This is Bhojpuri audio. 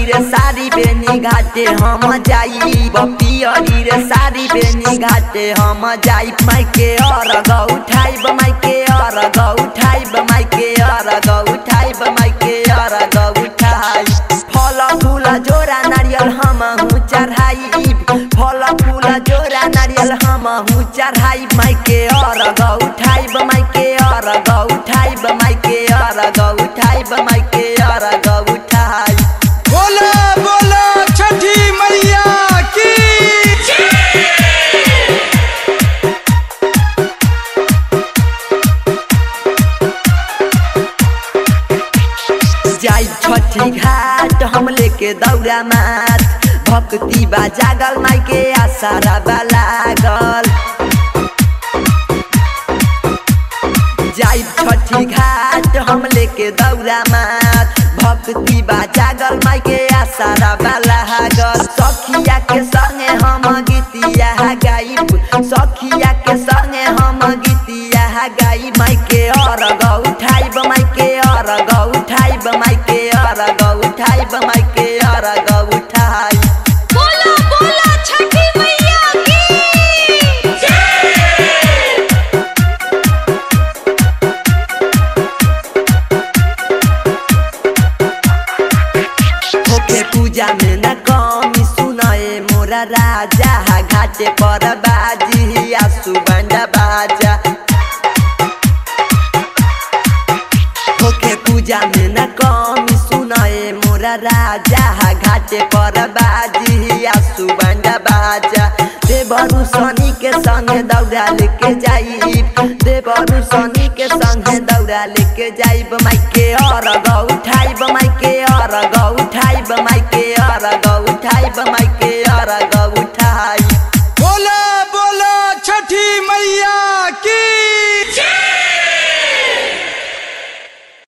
रे साड़ी बेनी घाटे हम जाई पियरी रे साड़ी बेनी घाटे हम जाई माइके और ग उठाइब माइके और ग उठाइब माइके और ग उठाइब माइके और ग उठाई फल फूल जोरा नारियल हम हूँ चढ़ाई फल फूल जोरा नारियल हम हूँ चढ़ाई माइके और ग उठाइब माइके और ग उठाइब माइके और ग उठाइब माइके और ग उठाई बोला बोला छठी मैया की जाई छठी घाट हम लेके दौड़ा मात भक्ति बा जागल माइके आसारा बा लागल जाई छठी घाट हम लेके दौड़ा मात भक्ति बा जागल माइके आसारा बा लागल सखिया के संगे हम गीतिया गाइब सखिया के संगे हम गीतिया गाई माइके और ग उठाइब माइके और ग उठाइब माइके और ग उठाइब माइके और ग उठाई बोला बोला छठी मैया की होके पूजा में न कमी सुनाए मोरा राजा घाटे पर बाजी आसु बंडा बाजा होके पूजा में न कमी सुनाए मोरा राजा घाटे पर बाजी आसु बंडा बाजा देवरु सनी के संगे दौड़ा लेके जाई देवरु सनी के संगे दौड़ा लेके जाइब माइके और ग उठाइब माइके